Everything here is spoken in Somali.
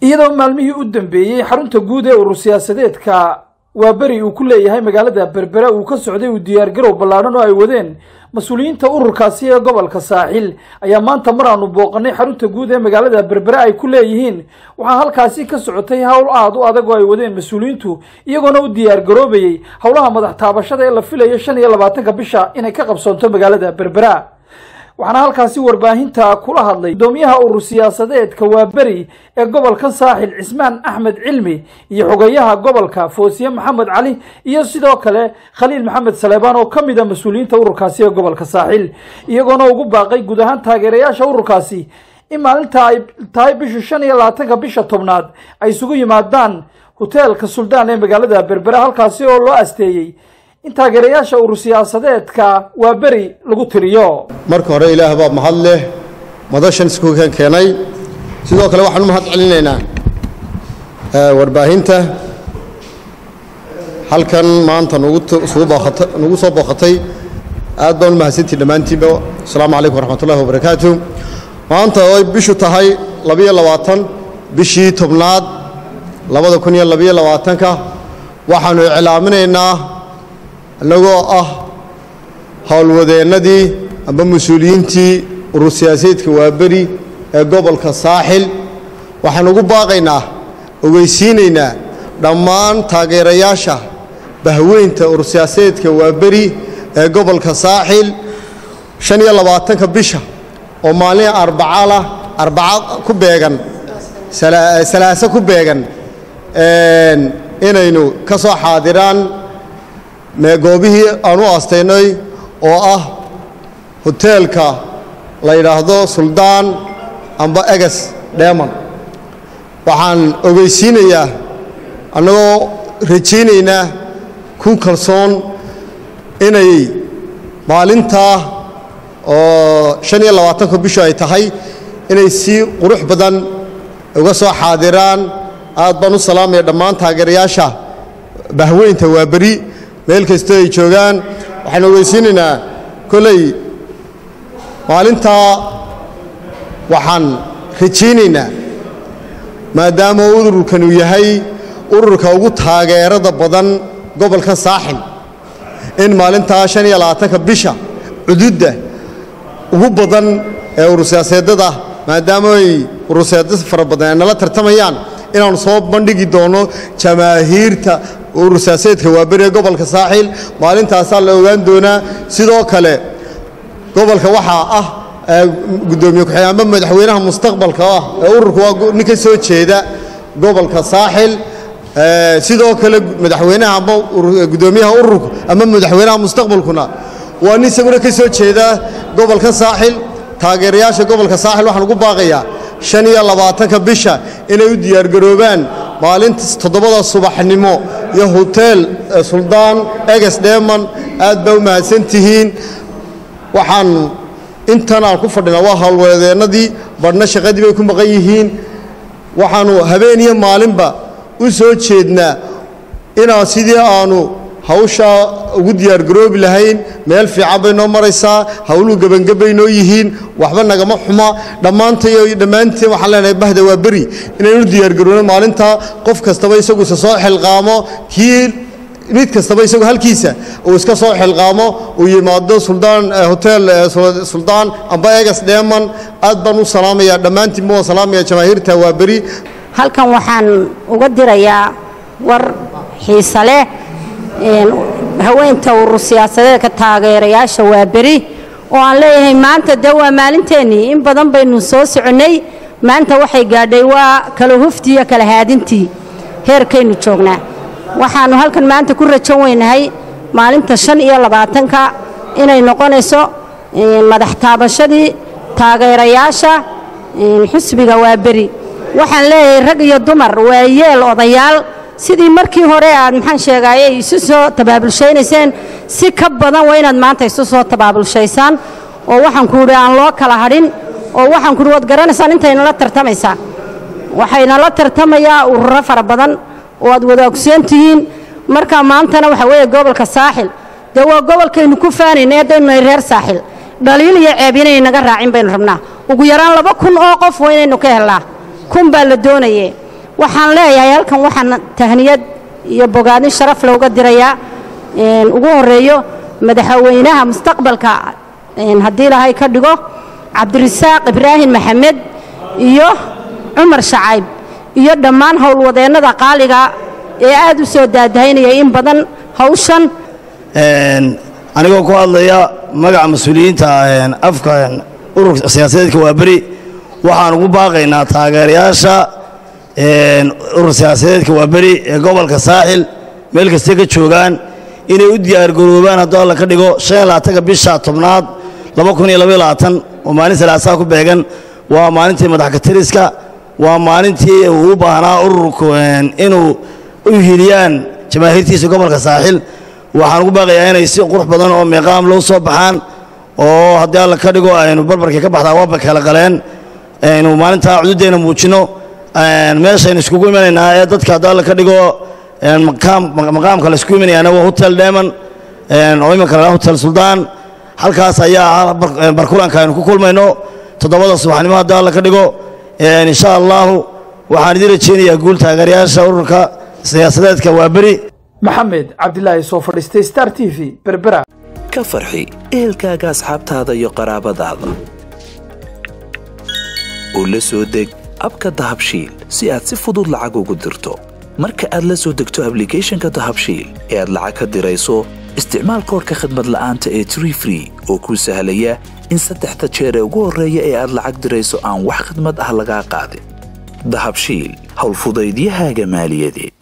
iyadoo maalmihii u dambeeyey xarunta guud ee urur siyaasadeedka waa beri uu ku leeyahay magaalada berbera uu ka socday uu diyaargarow ballaadhan oo ay wadeen mas-uuliyiinta ururkaasi ee gobolka saaxil ayaa maanta mar aanu booqanay xarunta guud ee magaalada berbera ay ku leeyihiin waxaa halkaasi ka socotay howl aad u adag oo ay wadeen mas-uuliyiintu iyagoona u diyaargaroobayey howlaha madax taabashada ee la filayo shan iyo labaatanka bisha inay ka qabsoonto magaalada berbera waxaana halkaasi warbaahinta kula hadlay gudoomiyaha urur siyaasadeedka waa beri ee gobolka saaxil cismaan axmed cilmi iyo xogeyaha gobolka foosiye maxamed cali iyo sidoo kale khaliil maxamed saleebaan oo ka mid a mas-uuliyiinta ururkaasi ee gobolka saaxil iyagoona ugu baaqay guud ahaan taageerayaasha ururkaasi in maalinta ay tahay bisha shan iyo labaatanka bisha tobnaad ay isugu yimaadaan hoteelka suldaan ee magaalada berbera halkaasi oo loo asteeyey in taageerayaasha urur siyaasadeedka waa beri lagu tiriyo marka hore ilaah baa mahad leh madashan iskuukan keenay sidoo kale waxaan u mahad celinaynaa warbaahinta halkan maanta nagu soo booqatay aad baan u mahadsantii dhammaantiinba asalaamu calaykum waraxmatullahi wabarakaatu maanta oo ay bishu tahay labiyo labaatan bishii tobnaad labada kun iyo labiyo labaatanka waxaannu iclaaminaynaa annagoo ah howlwadeennadii amba mas-uuliyiintii urur siyaasadeedka waaberi ee gobolka saaxil waxaan ugu baaqaynaa ogeysiinaynaa dhammaan taageerayaasha bahweynta urur siyaasadeedka waaberi ee gobolka saaxil shan iyo labaatanka bisha oo maalin arbacalah arbaca ku beegan salaaso ku beegan inaynu ka soo xaadiraan goobihii aan u aastaynay oo ah hoteelka la yidhaahdo suldaan amba eges dheeman waxaan ogeysiinayaa annagoo rajaynaynaa ku kalsoon inay maalintaa oo shan iyo labaatanka bishu ay tahay inay si qurux badan uga soo xaadiraan aad baan u salaamaya dhammaan taageerayaasha bahweynta waa beri meel kastoo ay joogaan waxaan ogeysiinaynaa koley maalintaa waxaan rajaynaynaa maadaama ururkan uu yahay ururka ugu taageerada badan gobolka saaxil in maalintaa shan iyo labaatanka bisha cududda ugu badan ee urur siyaaseedada maadaama ay urur siyaasadad fara badan ay nala tartamayaan inaanu soo bandhigi doono jamaahiirta urur siyaasadeedka waaberi ee gobolka saaxil maalintaasaa la ogaan doonaa sidoo kale gobolka waxaa ah gudoomiye ku-xigeen amba madaxweynaha mustaqbalka ah ee ururka waa nin ka soo jeeda gobolka saaxil sidoo kale madaxweynaha amba gudoomiyaha ururka ama madaxweynaha mustaqbalkuna waa nin isaguna ka soo jeeda gobolka saaxil taageerayaasha gobolka saaxil waxaan ugu baaqayaa shan iyo labaatanka bisha inay u diyaargaroobaan maalinta toddobada subaxnimo iyo hoteel suldaan eges dheeman aad baa u mahadsan tihiin waxaan intan aan ku fadhinaa waa howlwadeennadii badhna shaqadii bay ku maqan yihiin waxaannu habeen iyo maalinba u soo jeednaa inaan sidii aanu hawshaa ugu diyaargaroobi lahayn meel fiican bay noo maraysaa hawluhu gebangabay noo yihiin waxba nagama xuma dhammaantayo dhammaantiin waxaan leenahay bahda waa beri inaynu diyaargaroobno maalintaa qof kastaba isagu isa soo xilqaamo kii mid kastaba isagu halkiisa uu iska soo xilqaamo uu yimaado suldaan hotel suldaan amba egas dheeman aad baan u salaamayaa dhammaantiin baan salaamaya jamaahiirta waa beri halkan waxaan uga dirayaa war xiise leh haweenta urur siyaasadeedka taageerayaasha waa beri oo aan leeyahay maanta dee waa maalinteennii in badan baynu soo soconnay maanta waxay gaadhay waa kala huftii iyo kala haadintii heerkaynu joognaa waxaannu halkan maanta ku rajan weynahay maalinta shan iyo labaatanka inay noqonayso madax taabashadii taageerayaasha xusbiga waa beri waxaan leeyahay rag iyo dumar waa yeel odayaal sidii markii hore aad maxaan sheegaaye isu soo tabaabulshaynayseen si ka badan waa inaad maanta isu soo tabaabulshaysaan oo waxaan ku idhi aan loo kala hadhin oo waxaan kuhi waad garanaysaan intaynala tartamaysaa waxaynala tartamayaa ururo fara badan oo aad wada ogsoon tihiin marka maantana waxa weeye gobolka saaxil dee waa gobolkaynu ku faanayna haddaynu nahay reer saaxil dhaliil iyo ceeb inay naga raacin baynu rabnaa ugu yaraan laba kun oo qof waa inaynu ka helnaa kun baa la doonaye waxaan leeyahay halkan waxaan tahniyad iyo bogaadin sharaf looga dirayaa ugu horeeyo madaxweynaha mustaqbalka haddii ilaahay ka dhigo cabdirasaaq ibraahim maxamed iyo cumar shacayb iyo dhammaan howlwadeennada qaaliga ee aad u soo daadahaynaya in badan hawshan anigoo ku hadlaya magaca mas-uuliyiinta afka ururka siyaasadeedka waa beri waxaan ugu baaqaynaa taageerayaasha urur siyaasadeedka waa beri ee gobolka saaxil meel kastay ka joogaan inay u diyaargaroobaan hadduu alla ka dhigo ka bisha tobnaad oo maalin salaasaa ku beegan waa maalintii madaxkatiriska waa maalintii uu u baahnaa ururku inuu u hiliyaan jamaahiirtiisa gobolka saaxil waxaan ugu baaqayaa inay si qurux badan oo meeqaam loo soo baxaan oo haddii alla ka dhigo aynu barbarkii ka baxdaa waaba kala qaleen aynu maalintaa cududdeena muujinno meeshaynu iskugu imanaynaa ee dadka haddii alla ka dhigo maqaamka la isku imanayaana waa hotel deman oo iminka la hotel suldaan halkaas ayaa ah barkulanka aynu ku kulmayno toddobada subaxnimo haddii alla ka dhigo insha allahu waxaan idiin rajaynayaa guul taageerayaasha ururka siyaasadeedka waa beri maxamed cabdilaahi soo fadhiistay star t v berbera ka farxi ehelkaaga asxaabtaada iyo qaraabadaada oo la soo deg abka dahabshiil si aad si fudud lacag ugu dirto marka aad la soo degto ablicathonka dahabshiil ee aad lacag ka dirayso isticmaal koorka khadmad la'aanta ee tree free oo kuu sahlaya in saddexda jeer ee ugu horreeya ee aad lacag dirayso aan wax khadmad ah lagaa qaadin dahabshiil howlfudaydiyahaaga maaliyadeed